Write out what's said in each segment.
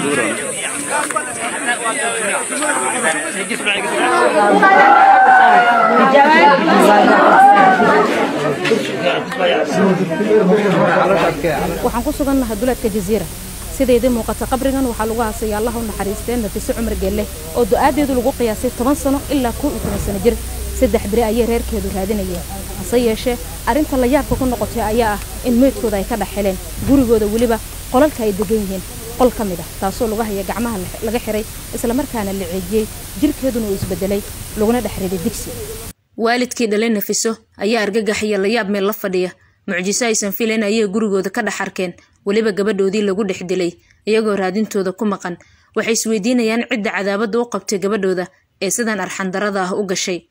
waxaan ku sugannahay duleedka jaziira sidaydii muuqata qabrigan waxaa lagu haasaya allah u naxariistee nafiso cumar geelle oo du'aadeedu lagu qiyaasay toban sano ilaa kow iyo toban sano jir saddex beri ayay reerkeedu raadinayeen hase yeeshee arrinta la yaabka ku noqotay ayaa ah in meydkooda ay ka dhex heleen gurigooda weliba qolalka ay degan yihiin qol ka mid ah taasoo lagu haya gacmaha laga xiray islamarkaana la ceejiyey jirkeeduna uu isbedelay laguna dhex riday digsi waalidkii dhalay nafiso ayaa argagax iyo layaab meel la fadhiya mucjiso aysan filayn ayay gurigooda ka dhex arkeen weliba gabadhoodii lagu dhex dilay iyagoo raadintooda ku maqan waxay isweydiinayaan cidda cadaabadda u qabtay gabadhooda ee sidan arxandarada ah u gashay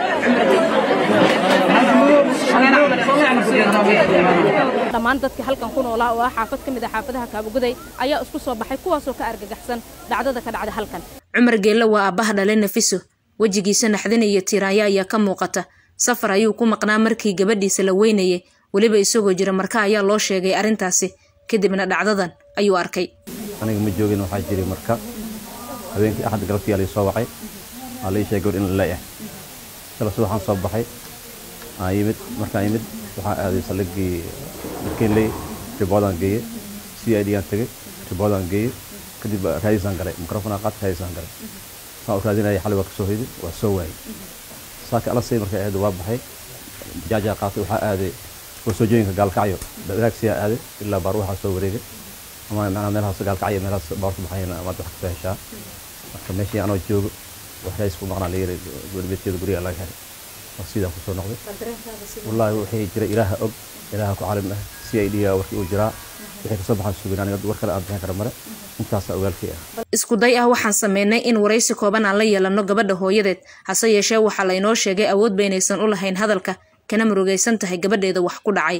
dhammaan dadkii halkan ku noolaa oo ah xaafad ka mid ah xaafadaha kaabuguday ayaa isku soo baxay kuwaasoo ka argagaxsan dhacdada ka dhacda halkan cumar geelle waa aabbaha dhalay nafiso wejigiisa naxdin iyo tiiraanya ayaa ka muuqata safar ayuu ku maqnaa markii gabadhiisa la weynayay weliba isagoo jira marka ayaa loo sheegay arrintaasi kadibna dhacdadan ayuu arkay aniga ma joogin waxaa jiray marka habeenkii axad galabtii aa soo wacay waa lai sheegay gabadh in la leeyahay shala subaxaan soo baxay aan yimid markaan yimid waxaan aaday saldhiggii markiinley riboodaan geeye c i d aan tegey riboodaan geeye kadib raadisaan galay mikrofon aan qaadka raadisaan galay saan u raadinayay xalay waa kasoo hoyday waa soo waayey saaka alasay markay ahayd waa baxay jaajaa qaatay waxaa aaday warsoojooyinka gaalkacyo daraagsiyaa aaday ilaa baar waxaa soo wareegay ama macnaa meelahaas gaalkacyo meelahaas baarta baxayna amaad wax kasoo heshaa marka meeshii anoo joogo wax raadis ku maqnaa layiri gabadhbeedkeeda guriga laga helay oo sidaa kusoo noqday wallaahi wixii jira ilaaha og ilaaha ku calim ah c i d warkii uu jiraa wixii kasoo baxaan sugin aniga war kale aan bixin kara male intaasaa ogaalkii ah isku day ah waxaan sameynay in waraysi kooban aan la yeelanno gabadha hooyadeed hase yeeshee waxaa laynoo sheegay awood baynaysan u lahayn hadalka kana murugaysan tahay gabadheeda wax ku dhacay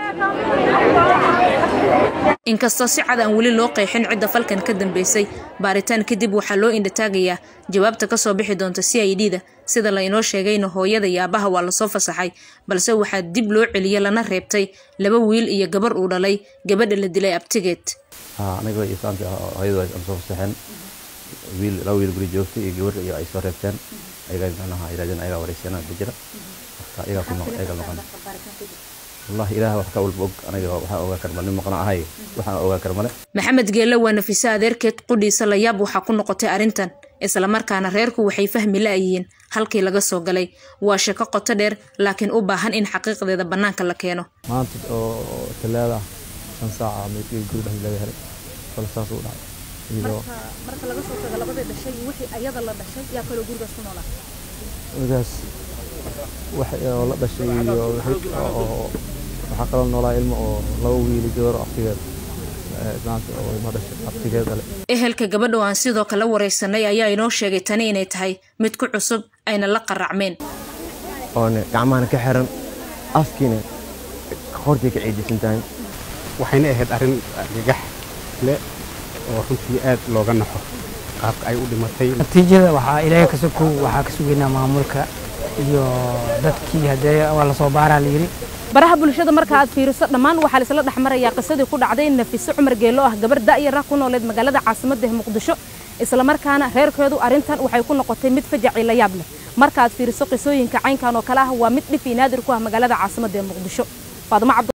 inkastoo si cad aan weli loo qeexin cidda falkan ka dambeysay baaritaan kadib waxaa loo indhataagayaa jawaabta kasoo bixi doonta c i d da sida laynoo sheegayna hooyada iyo aabaha waa lasoo fasaxay balse waxaa dib loo celiyey lana reebtay laba wiil iyo gabar uu dhalay gabadha la dilay abtigeed aniga iyo saanta hooyadu ay soo fasaxeen wiil laba wiil guri joogtay iyo gabar iyo ay soo reebteen ayagaa macnaha yirahdeen ayagaa waraysiyanaa bijira marka ayagaa ku noq ayagaa noqon wallahi ilaah wax ka walba og aniga waxaa ogaa karma nin maqna ahay waxaan ogaa karmale maxamed geelle waa nafiso adeerkeed qudhiisa layaab waxaa ku noqotay arrintan islamarkaana reerku waxay fahmi la'yihiin halkii laga soo galay waa shako qoto dheer laakiin u baahan in xaqiiqdeeda bannaanka la keeno maanta oo talaada shan saaca meydkii guri dhex laga helay bal saas u dhacay iyadoo marka laga soo tago labadii dhashay wixii ayada la dhashay yaa kaloo gurigaas ku noolaa markaas wax oo la dhashay iyo oo waxaa kaloo noolaa ilmo oo laba wiili gabar aftigeed maanta oo ilmo dhashay aftigeed dhale ehelka gabadha oo aan sidoo kale waraysanay ayaa inoo sheegay tani inay tahay mid ku cusub ayna la qaracmeen oona gacmahana ka xiran afkiina qortay ka ciidisan tahay waxayna ahayd arrin gagax leh oo runtii aad looga naxo qaabka ay u dhimatay natiijada waxaa ilaahay ka sokow waxaa ka sugaynaa maamulka iyo dadkii haddee waa lasoo baaraa la yidhi baraha bulshada marka aad fiiriso dhammaan waxaa laisla dhex marayaa qisadii ku dhacday nafiso cumar geelo ah gabar da'yar ah ku nooleed magaalada caasimadda muqdisho islamarkaana reerkeedu arrintan waxay ku noqotay mid fajaci la yaab leh marka aad fiiriso qisooyinka caynkan oo kale ah waa mid dhif iyo naadir ku ah magaalada caasimadda ee muqdisho faadimo cabdi